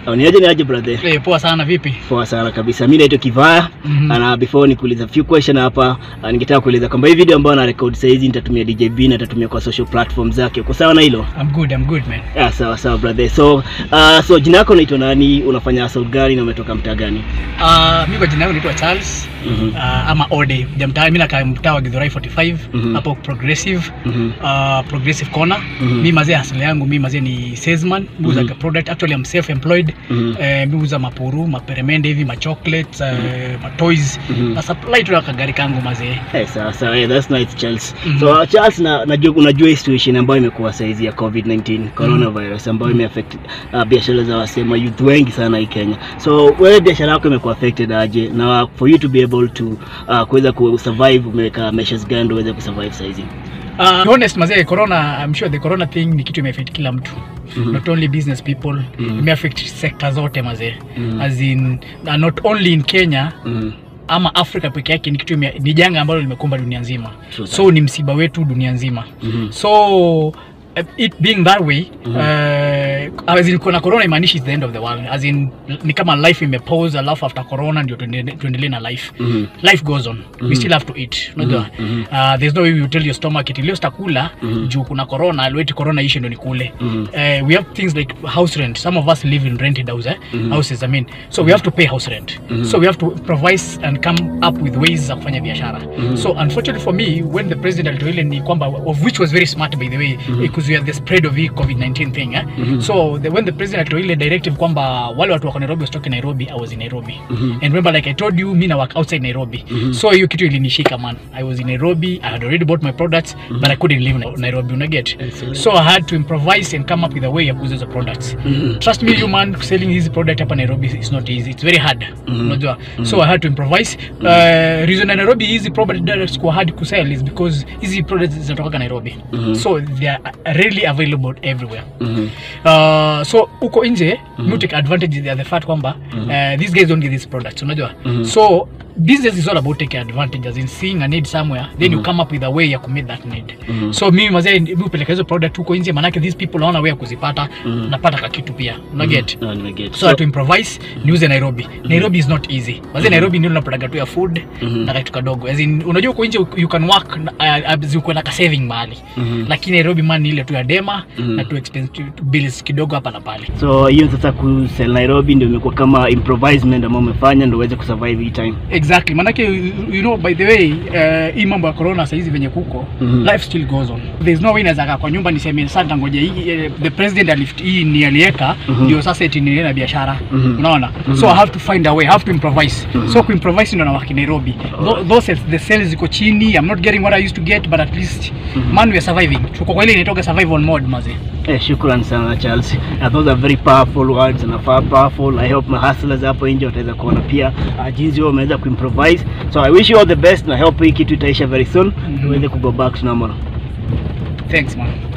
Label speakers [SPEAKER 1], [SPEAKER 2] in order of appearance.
[SPEAKER 1] Oh, Niaje niaje brother?
[SPEAKER 2] Eh, poa sana vipi?
[SPEAKER 1] Poa sana kabisa. Mimi naitwa Kivaya
[SPEAKER 2] Mhm.
[SPEAKER 1] na before nikuuliza few question hapa, uh, ningetaka kueleza kwamba hii video ambayo na record sasa hizi nitatumia DJB na nitatumia kwa social platform zake. Uko sawa na hilo?
[SPEAKER 2] I'm good, I'm good man.
[SPEAKER 1] Ah, sawa sawa brother. So, uh, so jina lako unaitwa nani? Unafanya hustle gani na umetoka mtaa gani?
[SPEAKER 2] Uh, mimi kwa jina langu naitwa Charles
[SPEAKER 1] Mhm.
[SPEAKER 2] uh, ama Ode. Jamtaa mimi nakaa mtaa wa Githurai 45
[SPEAKER 1] Mhm.
[SPEAKER 2] hapo progressive
[SPEAKER 1] Mhm.
[SPEAKER 2] uh, progressive corner.
[SPEAKER 1] Mhm.
[SPEAKER 2] Mimi mazee asili yangu mimi mazee ni salesman, muuza
[SPEAKER 1] Mhm.
[SPEAKER 2] product. Actually I'm self employed.
[SPEAKER 1] Mhm.
[SPEAKER 2] Eh, mimi uuza mapuru, maperemende hivi, ma chocolates, uh, ma toys.
[SPEAKER 1] Mhm.
[SPEAKER 2] Na supply tu na kagari kangu mazee.
[SPEAKER 1] Eh, sawa sawa. Yeah, that's nice Charles.
[SPEAKER 2] Mhm.
[SPEAKER 1] So uh, Charles na najua unajua hii situation ambayo imekuwa sasa hizi ya COVID-19 coronavirus ambayo imeaffect uh, biashara za wasema youth wengi sana hii Kenya. So wewe biashara yako imekuwa affected aje na for you to be able to uh, kuweza ku survive umeweka measures gani ndio uweze kusurvive sasa hizi?
[SPEAKER 2] Uh, to be honest mazee corona I'm sure the corona thing ni kitu imeaffect kila mtu
[SPEAKER 1] Mhm.
[SPEAKER 2] not only business people
[SPEAKER 1] Mhm.
[SPEAKER 2] imeaffect sector zote mazee
[SPEAKER 1] Mhm.
[SPEAKER 2] as in uh, not only in Kenya
[SPEAKER 1] Mhm.
[SPEAKER 2] ama Afrika peke yake ni kitu ime, ni janga ambalo limekumba dunia nzima
[SPEAKER 1] True
[SPEAKER 2] so ni msiba wetu dunia nzima
[SPEAKER 1] Mhm.
[SPEAKER 2] so uh, it being that way
[SPEAKER 1] Mhm.
[SPEAKER 2] uh, as in kuna corona imaanishi it's the end of the world as in ni kama life imepause alafu after corona ndio tuendele- tuendelee na life
[SPEAKER 1] Mhm.
[SPEAKER 2] life goes on
[SPEAKER 1] Mhm.
[SPEAKER 2] we still have to eat unajua
[SPEAKER 1] Mhm.
[SPEAKER 2] uh, there's no way you tell your stomach iti leo sitakula
[SPEAKER 1] Mhm.
[SPEAKER 2] juu kuna corona alweti corona ishe ndo nikule
[SPEAKER 1] Mhm.
[SPEAKER 2] uh, we have things like house rent some of us live in rented house, eh?
[SPEAKER 1] Mhm.
[SPEAKER 2] houses i mean so we have to pay house rent
[SPEAKER 1] Mhm.
[SPEAKER 2] so we have to provide and come up with ways za kufanya biashara
[SPEAKER 1] Mhm.
[SPEAKER 2] so unfortunately for me when the president alitoa ile ni kwamba of which was very smart by the way because we had the spread of hii covid-19 thing eh?
[SPEAKER 1] Mhm.
[SPEAKER 2] so the, when the president alitoa ile directive kwamba wale watu wako nairobi wasitoke nairobi i was in nairobi
[SPEAKER 1] Mhm.
[SPEAKER 2] and remember like i told you mi na work outside nairobi
[SPEAKER 1] Mhm.
[SPEAKER 2] so hiyo kitu ilinishika man i was in nairobi i had already bought my products but i couldn't live in nairobi unaget
[SPEAKER 1] Yes,
[SPEAKER 2] so i had to improvise and come up with a way ya kuuza hizo products
[SPEAKER 1] Mhm.
[SPEAKER 2] trust me you man selling hizi product hapa nairobi is not easy it's very hard
[SPEAKER 1] Mhm.
[SPEAKER 2] unajua so i had to improvise uh, reason ya nairobi hizi products kuwa hard kusell is because hizi products zinatoka nairobi
[SPEAKER 1] Mhm.
[SPEAKER 2] so they are really available everywhere
[SPEAKER 1] Mhm.
[SPEAKER 2] Uh, so uko nje mm -hmm. take advantage of the fact kwamba uh, these guys don't get these products unajua
[SPEAKER 1] Mhm.
[SPEAKER 2] so business is all about taking advantage as in seeing a need somewhere then you come up with a way ya kumit that need
[SPEAKER 1] Mhm.
[SPEAKER 2] so mimi mazee mi upeleka hizo product huko nje manake these people naona way ya kuzipata
[SPEAKER 1] Mhm.
[SPEAKER 2] napata kakitu pia unaget
[SPEAKER 1] Ah, nimeget.
[SPEAKER 2] so, so to improvise niuze nairobi nairobi is not easy mazee nairobi ndio unapataga tu ya food
[SPEAKER 1] Mhm.
[SPEAKER 2] na kitu kadogo as in unajua uko nje you can work uh, uko na ka saving mahali
[SPEAKER 1] Mhm.
[SPEAKER 2] lakini nairobi man ni ile tu ya dema
[SPEAKER 1] Mhm.
[SPEAKER 2] na tu expensive bills kidogo hapa na pale
[SPEAKER 1] So hiyo sasa kusell Nairobi ndio imekuwa kama improvisement ambayo umefanya ndio uweze kusurvive hii time.
[SPEAKER 2] exactly manake you- you know by the way uh, hii mambo ya corona saizi venye kuko
[SPEAKER 1] Mhm.
[SPEAKER 2] life still goes on there's no way naweza kaa kwa nyumba niseme sasa ngoja hii eh, the president alift hii ni aliweka
[SPEAKER 1] Mhm.
[SPEAKER 2] ndio sasa eti niendelee na biashara
[SPEAKER 1] Mhm.
[SPEAKER 2] unaona so i have to find a way i have to improvise
[SPEAKER 1] Mhm.
[SPEAKER 2] so kuimprovise ndo nawaki nairobi Tho- those sales- the sales ziko chini i'm not getting what i used to get but at least man we are surviving tuko kwa ile inaitoka survival mode maze
[SPEAKER 1] Eh, shukran sana Charles. Uh, those are very powerful words and far powerful. I hope my hustlers hapo nje wataweza kuona pia uh, jinsi wao wameweza kuimprovise. So I wish you all the best na help hii kitu itaisha very soon.
[SPEAKER 2] Mhm.
[SPEAKER 1] Tuweze ku go back to normal.
[SPEAKER 2] thanks man